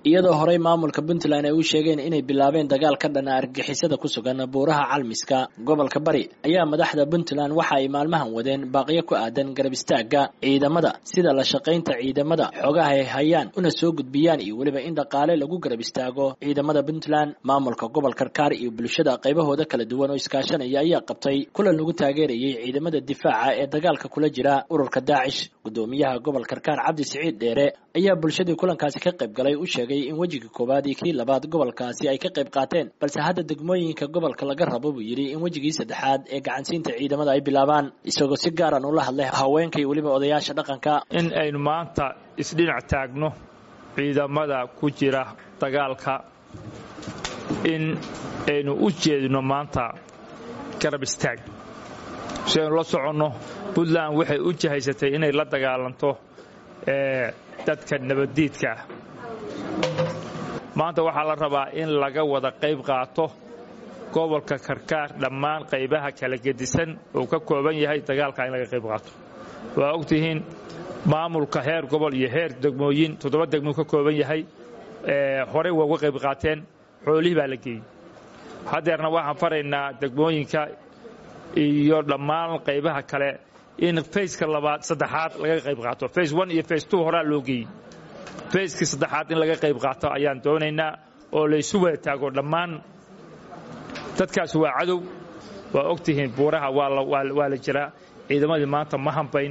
iyadoo horey maamulka puntland ay u sheegeen inay bilaabeen dagaal ka dhana argixisada ku sugan buuraha calmiska gobolka bari ayaa madaxda puntland waxa ay maalmahan wadeen baaqyo ku aadan garab istaaga ciidamada sida la shaqaynta ciidamada xoogaha ay hayaan una soo gudbiyaan iyo weliba in dhaqaale lagu garab istaago ciidamada puntland maamulka gobol karkaar iyo bulshada qaybahooda kala duwan oo iskaashanaya ayaa qabtay kulan lagu taageerayay ciidamada difaaca ee dagaalka kula jira ururka daacish gudoomiyaha gobol karkaar cabdi siciid dheere ayaa bulshadii kulankaasi ka qayb galay u sheegay in wejiga koowaad iyo kii labaad gobolkaasi ay ka qayb qaateen balse hadda degmooyinka gobolka laga rabo buu yidhi in wejigii saddexaad ee gacansiinta ciidamada ay bilaabaan isagoo si gaaran ula hadlay haweenka iyo weliba odayaasha dhaqanka in aynu maanta isdhinac taagno ciidamada ku jira dagaalka in aynu u jeedino maanta garab istaag si aynu la soconno puntland waxay u jahaysatay inay la dagaalanto dadka nabaddiidka ah maanta waxaa la rabaa in laga wada qayb qaato gobolka karkaar dhammaan qaybaha kala gedisan uu ka kooban yahay dagaalka in laga qayb qaato waa ogtihiin maamulka heer gobol iyo heer degmooyin toddoba degmuu ka kooban yahay horey waa uga qayb qaateen xoolihii baa la geeyey haddeerna waxaan faraynaa degmooyinka iyo dhammaan qaybaha kale in fayska labaad saddexaad laga qayb qaato fays one iyo fays two horaa loo geeyey fayskii saddexaad in laga qayb qaato ayaan doonaynaa oo laysu wada taago dhammaan dadkaas waa cadow waa og tihiin buuraha waa la jiraa ciidamadii maanta ma hambayn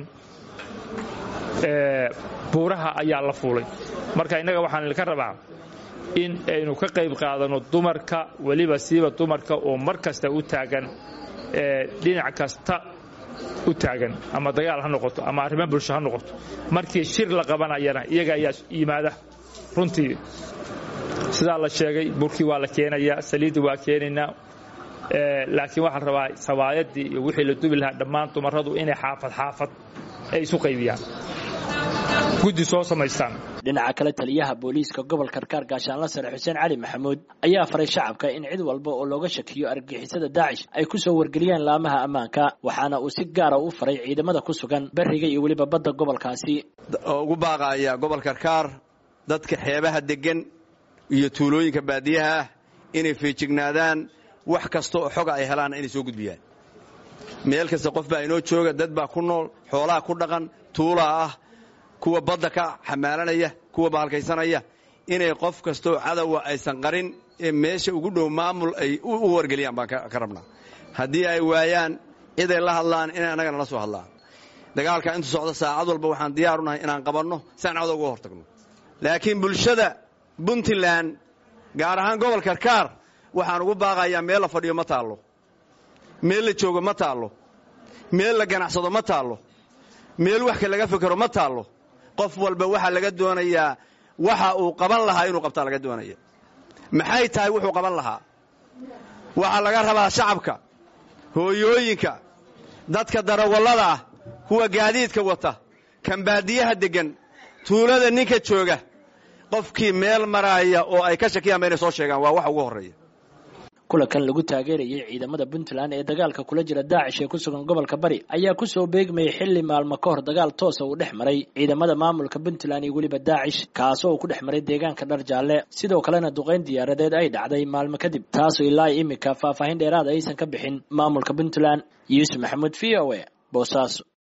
buuraha ayaa la fuulay marka innaga waxaan idinka rabaa in aynu ka qayb qaadanno dumarka weliba siiba dumarka oo mar kasta u taagan dhinac kasta u taagan ama dagaal ha noqoto ama arrimo bulsho ha noqoto markii shir la qabanayana iyaga ayaa yimaada runtii sidaa la sheegay burkii waa la keenayaa saliiddii waa keenaynaa laakiin waxaa la rabaa sawaayadii iyo wixii la dubi lahaa dhammaan dumarradu inay xaafad xaafad ay isu qaybiyaan guddi soo samaystaan dhinaca kale taliyaha booliiska gobol karkaar gaashaanla sare xuseen cali maxamuud ayaa faray shacabka in cid walba oo looga shakiyo argagixisada daacish ay ku soo wargeliyaan laamaha ammaanka waxaana uu si gaara u faray ciidamada ku sugan beriga iyo weliba badda gobolkaasi oo ugu baaqaya gobol karkaar dadka xeebaha deggan iyo tuulooyinka baadiyaha ah inay feejignaadaan wax kasta oo xoga ay helaanna inay soo gudbiyaan meel kasta qof baa inoo jooga dad baa ku nool xoolaha ku dhaqan tuulaa ah kuwa badda ka xamaalanaya kuwa baalkaysanaya inay qof kastoo cadowa aysan qarin ee meesha ugu dhow maamul ay u wargeliyaan baan ka rabnaa haddii ay waayaan ciday la hadlaan inay annagana la soo hadlaan dagaalka intu socdo saacad walba waxaan diyaarunahay inaan qabanno si aan cawda uga hortagno laakiin bulshada puntland gaar ahaan gobol karkaar waxaan ugu baaqayaa meel la fadhiyo ma taallo meel la joogo ma taallo meel la ganacsado ma taallo meel wax ka laga fekero ma taallo qof walba waxaa laga doonayaa waxa uu qaban lahaa inuu qabtaa laga doonaya maxay tahay wuxuu qaban lahaa waxaa laga rabaa shacabka hooyooyinka dadka darawallada ah kuwa gaadiidka wata kan baadiyaha deggan tuulada ninka jooga qofkii meel maraaya oo ay ka shakiyaan ba inay soo sheegaan waa wax ugu horreeya kulankan lagu taageerayay ciidamada puntland ee dagaalka kula jira daacish ee ku sugan gobolka bari ayaa ku soo beegmayay xilli maalmo ka hor dagaal toosa uu dhex maray ciidamada maamulka puntland iyo weliba daacish kaasoo uu ku dhex maray deegaanka dhar jaalle sidoo kalena duqayn diyaaradeed ay dhacday maalmo kadib taasoo ilaa imika faahfaahin dheeraada aysan ka bixin maamulka puntland yuusuf maxamuud v o e boosaaso